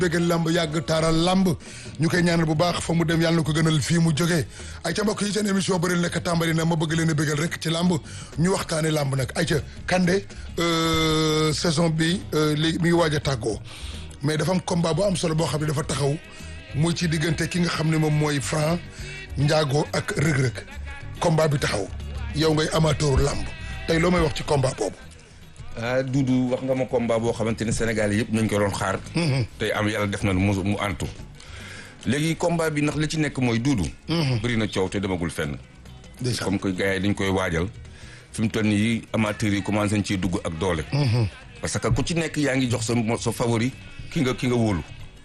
bégal lamb yàgg taaral lamb ñu koy ñaanal bu baax fa mu dem yàlla na ko gënal fii mu jógee ay ca mbokk yi seen émission bëri nekk tàmbali na ma bëgg leen a bégal rek ci lamb ñu waxtaane lamb nag ay ca Kande saison bi léegi mi ngi waaj a tàggoo mais dafa am combat bu am solo boo xam ne dafa taxaw muy ci diggante ki nga xam ne moom mooy Franc Ndiago ak rëg-rëg combat bi taxaw yow ngay amateur lamb tey loo may wax ci combat boobu ah Doudou wax nga ma combat boo xamante ni Sénégal yëpp nañ ko doon xaar. tey am yàlla def na mu mu antu. léegi combat bi ndax li ci nekk mooy Doudou. bëri na coow te demagul fenn. comme que gars yi dañ koy waajal. fi mu toll nii amateurs yi commencé nañ ciy dugg ak doole. parce que ku ci nekk yaa ngi jox sa sa favori ki nga ki nga wóolu.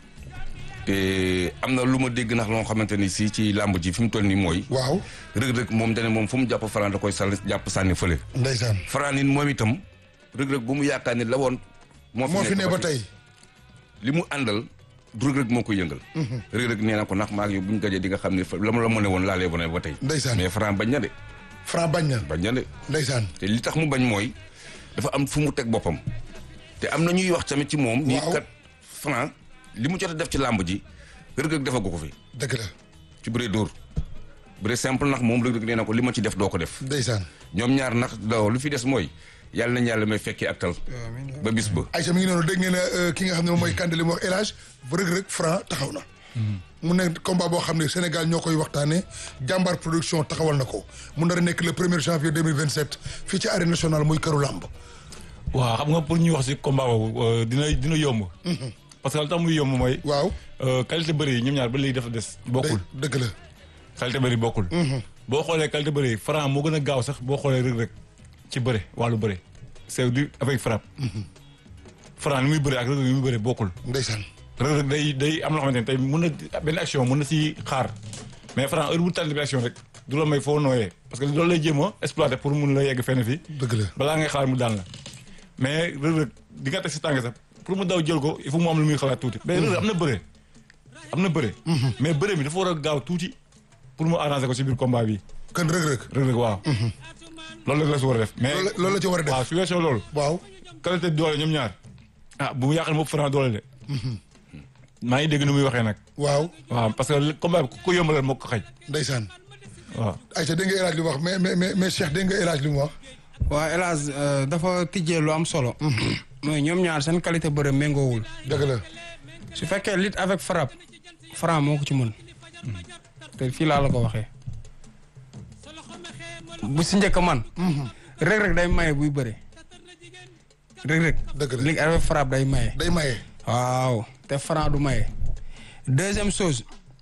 te am na lu ma dégg ndax loo xamante ni si ci làmb ji fi mu toll nii mooy. waaw rëg-rëg moom dane moom fu mu jàpp Franc da koy sànni jàpp sànni fële. ndeysaan Franc nit moom itam. rëg-rëg bu mu yaakaar ni la woon. moo fi ne ba tey li mu àndal du rëg-rëg moo ko yëngal. rëg-rëg nee na ko ndax maa ngi bu ñu gajee di nga xam ne la ma la mëne woon laalee ba ne ba tey. ndeysaan mais Franc bañ na de. Franc bañ na bañ na de. ndeysaan te li tax mu bañ mooy dafa am fu mu teg boppam. te am na ñuy wax tamit ci moom. nii kat Franc li mu jot a def ci làmb ji rëg-rëg defagu ko fi. dëgg la ci bëre dóor bëre simple ndax moom rëg-rëg nee na ko li ma ci def doo ko def. ndeysaan ñoom ñaar ndax daw lu fi des mooy yàlla nañu yàlla may fekkee ak tal ba bis ba Aïcha mi ngi noonu dégg ngeen ne ki nga xam ne moom mooy Kande li mu wax El Hadj rëg-rëg Franc taxaw na mu nekk combat boo xam ne Sénégal ñoo koy waxtaane jàmbaar production taxawal na ko mu nar a nekk le premier janvier 2027 fii ci arène nationale muy këru làmb waaw xam nga pour ñuy wax si combat boobu dina dina yomb parce que lu tax muy yomb mooy waaw qualité bëri yi ñoom ñaar ba léegi dafa des bokkul dëgg la qualité bëri bokkul boo xoolee qualité bëri yi Franc moo gën a gaaw sax boo xoolee rëg-rëg ci bëre wàllu bëre c'est du avec frappe Franc li muy bëre ak rëg-rëg li muy bëre bokkul ndeysaan rëg-rëg day day am loo xamante ne tey mun na benn action mun na si xaar mais Franc heure bu tànn bi action rek du la may foo nooyee parce que loolu lay jéem a exploiter pour mun la yegg fenn fi dëgg la balaa ngay xaar mu daan la mais rëg-rëg di nga teg si tànk sax pour mu daw jël ko il faut mu am lu muy xalaat tuuti mais rëg-rëg am na bëre am na bëre mais bëre bi dafa war a gaaw tuuti pour mu arranger ko si biir combat bi kan rëg-rëg rëg-rëg waaw loolu la la si war a def mais loolu la ci war a def waaw su weesoo loolu waaw qualité doole ñoom ñaar ah bu mu yàqal moom Franc doole de maa ngi dégg nu muy waxee nag waaw waaw parce que combat bi ku ko yombalal moo ko xaj ndeysaan waaw Aïcha dégg nga El Hadj li mu wax mais mais mais Cheikh dégg nga El Hadj li mu wax waaw El Hadj dafa tijjee lu am solo mooy ñoom ñaar seen qualité bëre méngoowul dëgg la su fekkee lutte avec frappe Franc moo ko ci mën te fii laa la ko waxee bu si njëkk man rëg-rëg day maye buy bëre rëg-rëg dëgg la lutte avec frappe day maye day maye waaw te Franc du maye deuxième chose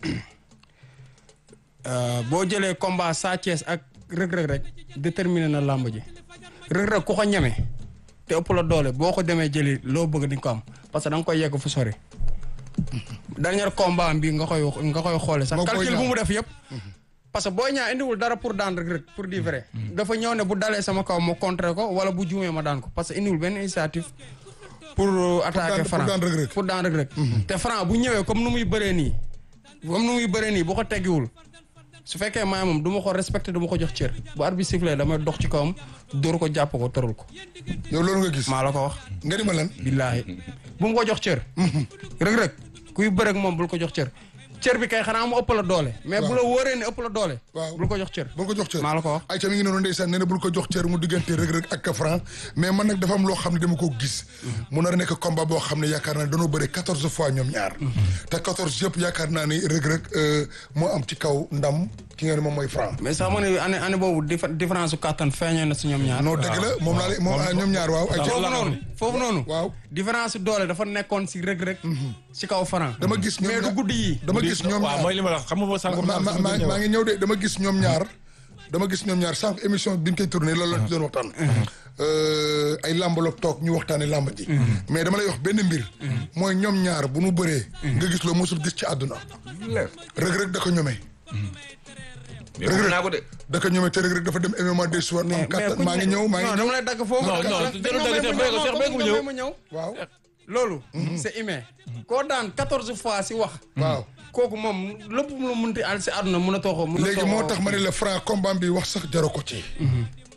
boo jëlee combat Sa Thiès ak rëg-rëg rek déterminé na làmb ji rëg-rëg ku ko ñeme te ëpp la doole boo ko demee jëli loo bëgg di nga ko am parce que da nga koy yegg fu sori dernier combat bi nga koy nga koy xoole sax calcul bu mu def yëpp parce que booy ñaa indiwul dara pour daan rek rek pour dire vrai dafa ñëw ne bu dalee sama kaw ma contrer ko wala bu juumee ma daan ko parce que indiwul benn initiative pour attaquer Franc pour daan rek rek te Franc bu ñëwee comme nu muy bëree nii comme nu muy bëree nii bu ko teggiwul su fekkee maay moom du ma ko respecté du ma ko jox cër bu arbitre sifflé damay dox ci kawam dóor ko jàpp ko tërul ko yow loolu nga gis maa la ko wax nga ni ma lan billaahi bu mu ko jox cër rek rek kuy bërek moom bul ko jox cër cër bi kay xanaa mu ëpp la doole mais bu la wóoree ne ëpp la doole waaw bul ko jox cër bul ko jox cër maa la ko wax Aïcha mi ngi noonu ndeysaan nee na bul ko jox cër mu diggante rëg-rëg ak Franc mais man nag dafa am loo xam ne dama ko gis mu nar a nekk combat boo xam ne yaakaar naa ne dañoo bëre quatorze fois ñoom ñaar te quatorze yëpp yaakaar naa ni rëg-rëg moo am ci kaw ndam ki nga ne moom mooy Franc mais sax ma ne année année boobu différence su kàttan feeñee na si ñoom ñaar non dëgg la moom laa moom ñoom ñaar waaw ay foofu noonu foofu noonu waaw différence doole dafa nekkoon si rëg-rëg si kaw Franc dama gis ñoom mais du guddi yi dama gis ñoom waaw mooy li ma la xam nga sànq maa ngi ñëw de dama gis ñoom ñaar dama gis ñoom ñaar sànq émission bi ñu koy tourné loolu la ci doon waxtaan ay làmb la toog ñu waxtaane làmb ji mais dama lay wax benn mbir mooy ñoom ñaar bu nu bëree nga gis loo mosul gis ci àdduna rëg-rëg da ko ñomee rëg naa ko de da ko ñomee te rëg-rëg dafa dem MMA des soirs am kattan maa ngi ñëw maa ngi non dama lay dagg foofu non non jarul dagg ma ñëw waaw loolu c'est humain koo daan quatorze fois si wax waaw kooku moom lépp mu la mënti al si àdduna mën a too ko léegi moo tax ma ne la Franc combat bi wax sax jaru ko ci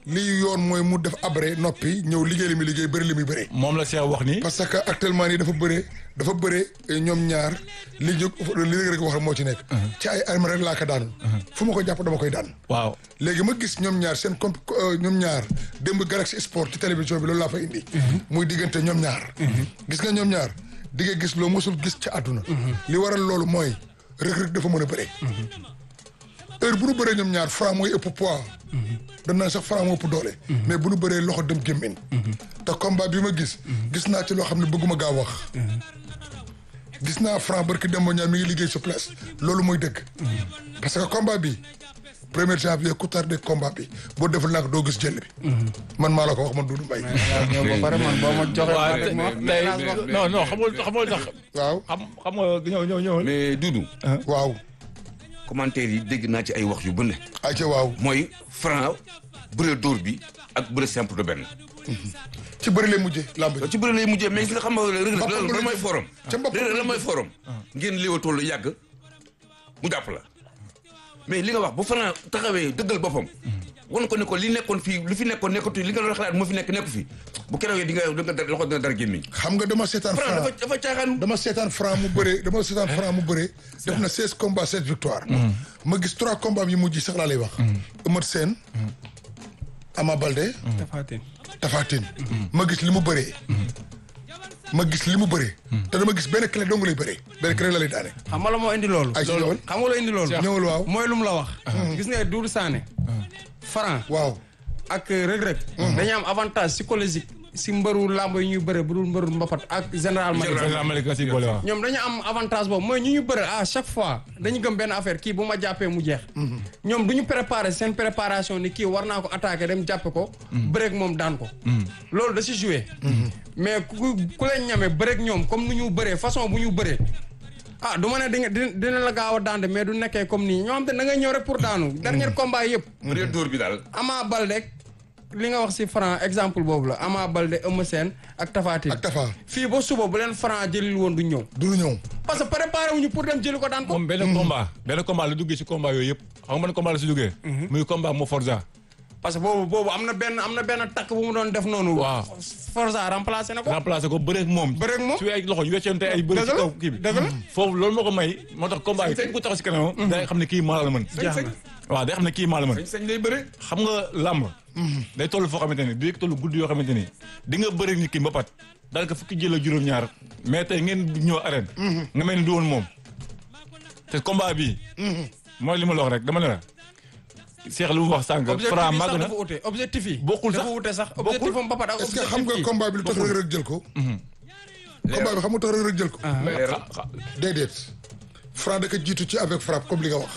lii yoon mooy mu def abré noppi ñëw liggéey li muy liggéey bëri li muy bëree. moom la Cheikh wax ni. parce que actuellement nii dafa bëree dafa bëree ñoom ñaar li ñu li rek wax moo ci nekk. ci ay armes rek laa ko daanul. fu ma ko jàpp dama koy daan. waaw léegi ma gis ñoom ñaar seen comp ñoom ñaar démb Galaxy Sport ci télévision bi loolu laa fa indi. muy diggante ñoom ñaar. gis nga ñoom ñaar di nga gis loo mosul gis ci àdduna. li waral loolu mooy Reug Reug dafa mën a bëree. heure bu nu bëree ñoom ñaar Franc mooy ëpp poids. dañ naan sax Franc moo ëpp doole. mais bu nu bëree loxo dem gémmiñ. te combat bi ma gis. gis naa ci loo xam ne bëgguma gaaw wax. gis naa Franc barki Demba Niang mi ngi liggéey sur place loolu mooy dëgg. parce que combat bi premier janvier ku tardé combat bi boo deful nag doo gis jël bi. man maa la ko wax man Doudou Mbaye. yow ba pare man boo ma joxee waaw rek ma wax tey non non xamul xamul tax. waaw xam xam nga ñëw ñëw ñëwal. mais Doudou waaw. commentaire yi dégg naa ci ay wax yu bëri ayca waaw mooy Franc bëre dóor bi ak bëre simple de benn ci bëri lay mujjee làmb ji. ci bëre lay mujjee mais gis nga xam nga Reug Reug Mbapat loolu bu lan la mooy jëm. forum ca mbapat Reug Reug bu lan la mooy jëm. forum ngeen léewatoo lu yàgg mu jàpp la mais li nga wax bu Franc taxawee dëggal boppam wan ko ne ko li nekkoon fii lu fi nekkoon nekkatu li nga doon xalaat moo fi nekk nekku fi bu keroog di nga da nga dar loxo dina dar gémmiñ xam nga dama seetaan Franc dafa Franc dafa caaxaan dama seetaan Franc mu bëree dama seetaan Franc mu bëree def na seize combats sept victoire ma gis trois combats yi mujj sax laa lay wax. Eumeu Sène. Ama Baldé. Tapha Tine. Tapha Tine ma gis li mu bëree. ma gis li mu bëree. te dama gis benn clé dong lay bëree. benn clé la lay daane. xam nga la moo indi loolu. ay ci ñëwal xam nga la indi loolu. ñëwal waaw. mooy lu mu la wax. gis nga Doudou Sané. Franc waaw. ak Reug Reug. dañuy am avantage psychologique si mbëru làmb yi ñuy bëre bu dul mbëru mbapat ak général Malick. Général Malick la si boole waaw. ñoom dañu am avantage boobu mooy ñu ñu bëre à chaque fois dañu gëm benn affaire kii bu ma jàppee mu jeex. ñoom du ñu préparer seen préparation ni kii war naa ko attaquer dem jàppe ko. bëreeg moom daan ko. loolu da si joué. mais ku ku leen ñame bëreeg ñoom comme nu ñu bëree façon bu ñu bëree. ah du ma ne di nga di dina la gaaw a daande mais du nekkee comme nii ñoo xam te da ngay ñëw rek pour daanu. dernier combat yëpp. bëre dóor bi daal Ama Baldé li nga wax si Franc exemple boobu la Ama Baldé Eumeu Sène ak Tapha Tine ak Tapha fii ba suba bu leen Franc jëlil woon du ñëw. du lu ñëw. parce que préparé wuñu pour dem jëli ko daan ko. moom benn combat benn combat la duggee si combat yooyu yëpp xam nga ban combat la si duggee. muy combat mo Forza. parce que boobu boobu am na benn am na benn takk bu mu doon def noonu. Waaw. Forza remplacé na ko. remplacé ko bëreeg moom. Bëreeg moom. su ay loxo ñu weccante ay bëri Dëgg ci la, kaw kii bi. dëgg la. foofu loolu moo ko may moo tax combat yi képp ku taxaw si kanamam. day xam ne kii maa la mën. jeex na. waaw day xam ne kii maa la mën. sañ sañ lay bëre xam nga làmb. day toll foo xamante ni di toll guddi yoo xamante ni di nga bëri nit ki mbapat daal ko fukki jël ak juróom-ñaar mais tey ngeen ñëw arène. nga mel ni du woon moom. te combat bii. mooy li ma la wax rek dama ne la. Cheikh lu mu wax sànq. objectif Franc yi màgg sax na dafa ute objectif yi. Bokkul sax. dafa ute sax objectif am bapat ak est-ce que objectif xam nga kii. combat bi lu tax Reug Reug jël ko. combat bi xam nga tax Reug Reug jël ko. déedéet Franc da ko jiitu ci avec frappe comme li nga wax.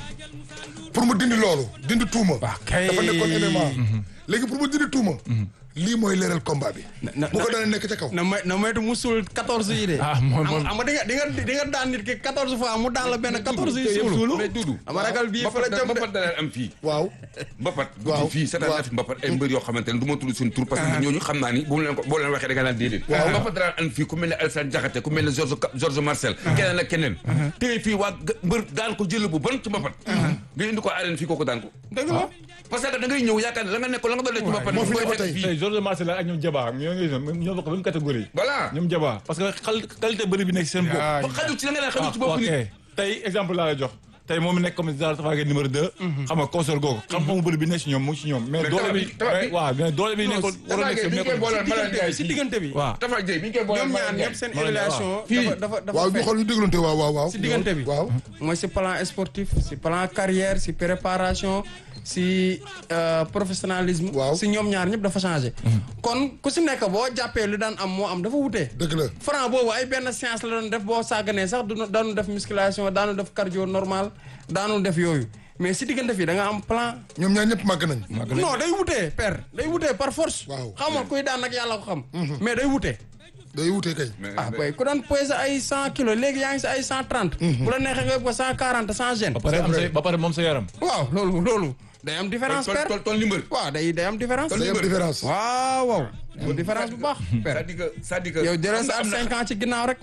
pour mu dindi loolu dindi tuuma. kay. dafa nekkoon MMA. léegi pour mu dindi tuuma. lii mooy leeral combat bi. na- bu ko daanee nekk ca kaw. na may na moytu musul 14 yi de. Ah, moom- moom- am nga di nga di nga di nga daan nit ki 14 fois mu daan la benn 14 yi suulu. mais Doudou ama ragal bii fa la jëm de. mbapat da daan am fii waaw. mbapat Waaw. fii seetaan naa fi mbapat ay mbër yoo xamante ne du ma tudd seen tur parce que ñooñu xam naa ni bu mu leen ko boo leen waxee da nga naan déedéet mbapat da daan am fii ku mel ne Alassane Diakhaté ku mel ne Georges Ka- Georges Marcel keneen ak keneen tey fii waa g- mbër daan ko jël bu bon ci mbapat nga indi ko arène fii kooku daan ko dëgg la. parce que da ngay ñëw yaakaar ne la nga nekkoon la nga doon def ci mbapat moo fi koy nekk fekk tey. fii tey Georges Marcel ak ñoom Jaba ñoo ngi ñoo bokk même catégorie. voilà ñoom Jaba parce que xal qualité bëri bi nekk seen bopp. Ah, ba xaju ci la nga naan xaju ci bopp ok nit tey exemple laa la jox tey moom mi nekk comme Zara Tafa Gueye numéro 2. xam nga consort googu. xam-xamu bëri bi nekk si ñoom mu ngi si ñoom. mais Mais doole bi Tafa bi- waaw mais doole bi nekkoon waroon nekk si bi ñu koy nekkoon. booleel Malal Ndiaye si diggante bi. waaw Tafa Gueye bi ñu koy booleel ñoom ñaar Malal ñëpp Ndiaye seen Malal Ndiaye, évaluation Fii. dafa dafa dafa waaw ñu fekk. xool ñu déglante waaw waaw waaw. si diggante bi. waaw. mooy si plan sportif si plan carrière si préparation si euh, professionnalisme. Waaw. si ñoom ñaar ñëpp dafa changé. kon ku si nekk boo jàppee lu daan am moo am dafa wutee. dëgg la. Franc boobu ay benn séance la doon def boo sàgganee sax du daanu def musculation daanu def cardio normal daanu def yooyu mais si diggante fii da nga am plan. ñoom ñaar ñëpp màgg nañ. non day wutee père day wutee par force. Waaw. xamal kuy daan nag yàlla ko xam. mais day wutee. day wutee kay. ah boy ku daan pesé ay cent kilos léegi yaa ngi si ay cent trente. bu la neexee nga yóbbu ko cent quarante sans gêne. ba pare am sa ba pare moom sa yaram. waaw loolu loolu day am différence tol père. tol tol ni mbër waaw day day am différence. day am différence. waaw waaw. day am différence bu baax. père c'est-à-dire que c'est-à-dire que yow jëlee sa am at na- cinq ans ci ginnaaw rek.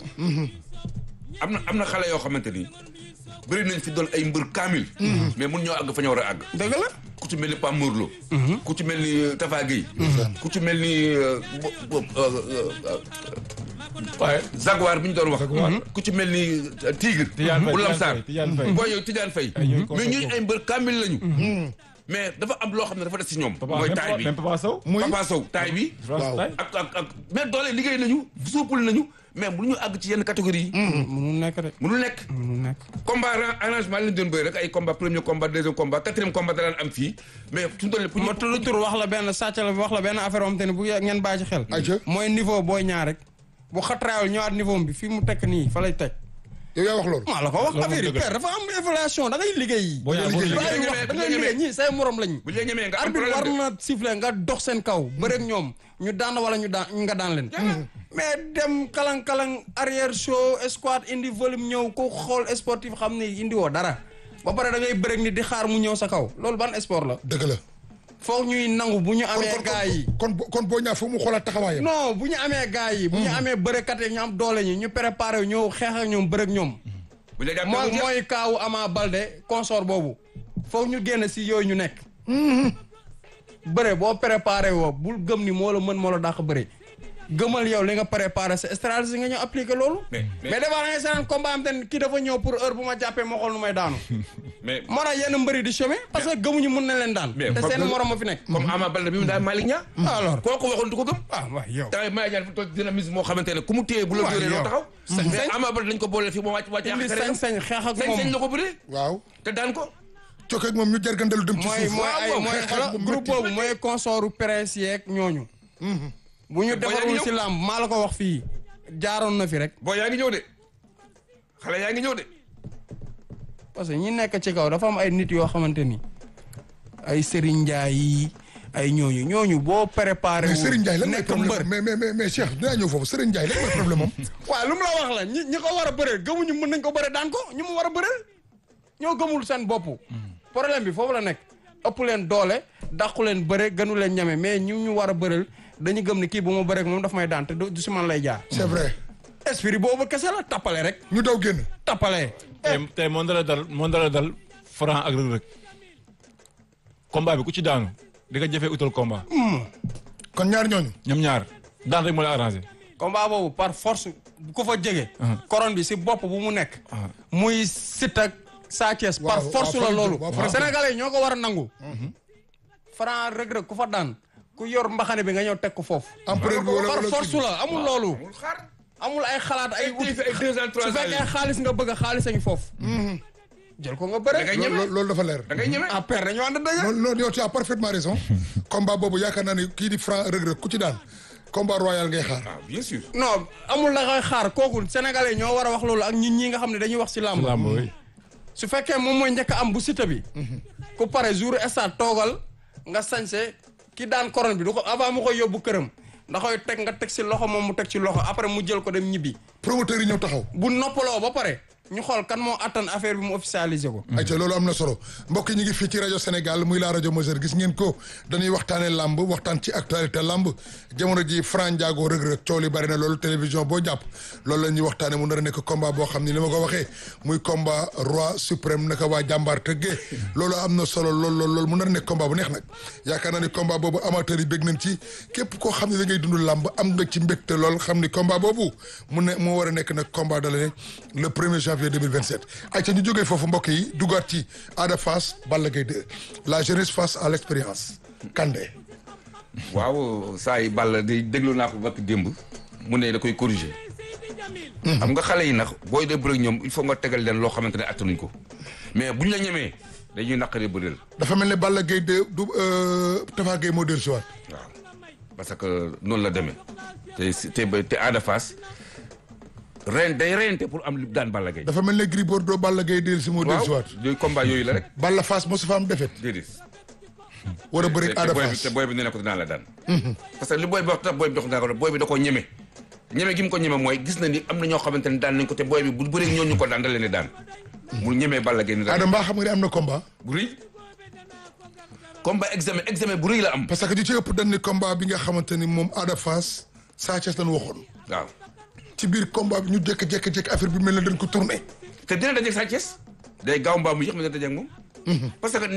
am na am na xale yoo xamante ni bëri nañ fi doon ay mbër kaamil mais mun ñoo àgg fa ñu war a àgg dëgg la. ku ci mel ni Pam Morlo. ku ci mel ni Tafa Gueye. ku ci mel ni euh, bo- bo- euh, euh, waaye Jaguar bi ñu doon wax. Jaguar. ku ci mel ni euh, Tigre. Tidiane Faye, bu Tidiane Lamsar Faye, Tidiane Faye. booy yooyu Tidiane Faye. Ay, ñooy mais ñuy concept ay mbër kaamil lañu. mais dafa am loo xam ne dafa des si ñoom. papa mooy même taay papa bi même papa Sow. muy Papa Sow taay bi. France tay ak ak ak mais doole liggéey nañu suupul nañu mais mënuñu àgg ci yenn catégorie yi. mënul nekk de mënul nekk. mënul nekk combat arra- arrangement lañ doon bëri rek ay combat premier combat deuxième combat quatrième combat da daan am fii mais suñu doon pour ñu ma tudd tur wax la benn sàcc la wax la benn affaire am te ne bu ngeen bàyyi ci xel Aïcha. mooy niveau booy ñaar rek bu xatraayul ñëwaat niveau bi fi mu tekk nii fa lay teg yow yaa wax loolu. maa la ko wax Loolu affaire yi moom dëgg la. père dafa am évaluation da ngay liggéey boo ñaar boo liggéey. liggéey. bàyyi wax da ngay liggéey ñii say morom lañ bu ñu la ñemee nga am arbitre war problème de. na siffler nga dox seen kaw bëreeg ñoom ñu daan wala ñu daan nga daan leen mais dem kalang-kalang arrière show squat indi volume ñëw ku xool sportif xam ne indi woo dara ba pare da ngay bëreeg ni di xaar mu ñëw sa kaw loolu ban sport la dëgg la. foog ñuy nangu bu ñu kon amee kon gars yi kon kon kon boo ñaa fu mu xoolaat taxawaayam. non bu ñu amee gars yi bu ñu amee bërekat yi ñu am doole ñi ñu préparé wu ñëw xeex ak ñoom bëreeg ñoom bu ñu la jàppee mooy mu jeex. mooy kaawu Ama Balde consort boobu foog ñu génn si yooyu ñu nekk bëre boo préparé woo bul gëm ni moo la mën moo la dàq bëre gëmal yow li nga préparé sa stratégie nga ñëw appliqué loolu Mais- mais- mais des fois da ngay seetaan combat am te kii dafa ñëw pour heure bu ma jàppee ma xool nu may daanu mais moo tax yenn mbëri di chômer parce que gëmuñu mën na leen daan Mais te fa- seen morom ma fi nekk comme Ama Baldé bi mu daan Malick Niang. alors kooku waxoon du ko gëm. ah waay yow taw Malick Niang fi toog dynamisme moo xamante ne ku mu téye bu la Waaw, dóoree doo yow. taxaw. Sañ- mais sañ- Ama Baldé dañ ko boole fii moo wàcc wàcc indi yàq sañ-sañ xeex ak sañ-sañ moom la ko bëree waaw. te daan ko. cokkeeg moom ñu jargandalu dem ci mooy suuf. mooy ay waaw, mooy xeex xoolal bu groupe métti. boobu mooy consortu presse yeeg ñooñu bu ñu Te boo yaa defarul ngi si ñëw. làmb maa la ko wax fii jaaroon na fi rek boo yaa ngi ñëw de xale yaa ngi ñëw de. parce que ñi nekk ci kaw dafa am ay nit yoo xamante ni ay Serigne Ndiaye yi ay ñooñu ñooñu boo préparé mais wul Serigne Ndiaye lan mooy nekk problème mbër mais mais mais mais Cheikh dinaa ñëw foofu Serigne Ndiaye lan mooy problème am. waaw lu mu la wax la ñi ñi ko war a bëreel gëmuñu mën nañ ko bëre daan ko ñu mu war a bëreel ñoo gëmul seen bopp problème bi foofu la nekk ëpp leen doole dàqu leen bëre gënu leen ñame mais ñu ñu war a bëreel dañu gëm ni kii bu ma bëreek moom daf may daan te du du si man lay jaar c'est vrai esprit boobu kese la tappale rek ñu daw génn. tappale tey tey moo dala dal moo dala dal Franc ak Reug Reug combat bi ku ci daanu di nga jëfee utal combat kon ñaar ñooñu. ñoom ñaar daan rek moo la arrangé combat boobu par force bu ko fa jege couronne bi si bopp bu mu nekk muy Siteu ak Sa Thiès par Waaw, force waaw, la loolu waaw, waaw. sénégalais yi ñoo ko war a nangu Franc Reug Reug ku fa daan ku yor mbaxane bi nga ñëw teg ko foofu empereur bi wala par wala force kii bi. la amul loolu amul xaar. amul ay xalaat ay ay ay deux ans trois su ans fekkee yi. xaalis nga bëgg a xaalis a ngi foofu jël ko nga da bëre ngay loolu ñeme loolu- loolu dafa leer. da ngay ñeme. ah père dañu ànd dëgg non non yow tu as parfaitement raison. combat boobu yaakaar naa ne kii di Franc Reug Reug ku ci daan combat royal ngay xaar. ah bien sûr. non amul la koy xaar kooku sénégalais yi ñoo war a wax loolu ak ñun ñi nga xam ne dañuy wax si làmb lamb oui su fekkee moom mooy njëkk a am bu sita bi ku pare jour stade toogal nga sañse ki daan couronne bi du ko avant mu koy yóbbu këram da koy teg nga teg si loxo moom mu teg ci loxo après mu jël ko dem ñibbi promoteur yi ñëw taxaw. bu noppaloo ba pare ñu xool kan moo attan affaire bi mu officialisé ko ayca loolu am na solo mbokk yi ñu ngi fii ci rajo Sénégal muy la rajo Majeur gis ngeen ko dañuy waxtaanee lamb waxtaan ci actualité lamb jamono ji Franc Ndiago Reug Reug coow li bari na loolu télévision boo jàpp loolu la ñuy waxtaanee mu nar a nekk combat boo xam ni li ma ko waxee muy combat roi suprême naka waa jàmbaar tëggee loolu am na solo lool lool loolu mu nar a nekk combat bu neex nag yaakaar naa ni combat boobu amateur yi bég nañ ci képp koo xam ne da ngay dund lamb am nga ci mbégte lool xam ni combat boobu mu ne moo war a nekk nag combat de l'année le premier janvier 2027 ayca ñu jógee foofu mbokk yi duggaat ci Ada Fass Balla Gaye 2 la jeunesse face à l'expérience Kandé waaw saa yi Balla di déglu naa ko bakk démb mu ne da koy corriger. xam nga xale yi nag booy de bëre ñoom il faut nga tegal leen loo xamante ne attanuñ ko mais buñ la ñemee dañuy naqaree bëreel. dafa mel ne Balla Gaye 2 du Tafa Gueye moo dellu si waat waaw parce que noonu la demee te si- te ba- te Ada Fass ren day reyante pour am li daan Balla Gaye. dafa mel ne Gris Bordeaux Balla Gaye dellu si moo dellu si waaw waat yooyu combat yooyu la rek Balla Fass mosu fa am defet déedéet. war a bëri te Ada booy bi Fass te booy bi nee na ko dinaa la daan. parce que li booy bi wax tax booy bi dox naa ko booy bi da koo ñeme. ñeme gi mu ko ñeme mooy gis na ni am na ñoo xamante ne daan nañ ko te booy bi bu bëree ñoo ñu ko daan da leen di daan. mu ñemee Balla Gaye ni Ada daan mbaa xam nga ne am na combat bu rëy. combat examen examen bu rëy la am. parce que ñu ci ëpp dañ ni combat bi nga xamante ni moom Ada Fass Sa Thiès lañ waxoon waaw ci biir combat bi ñu jékki-jékki-jékki affaire bi mel na dañ ko tourné te dina dajeeg Sa Thiès day gaaw mbaa mu yéex ma dina dajeeg moom. parce que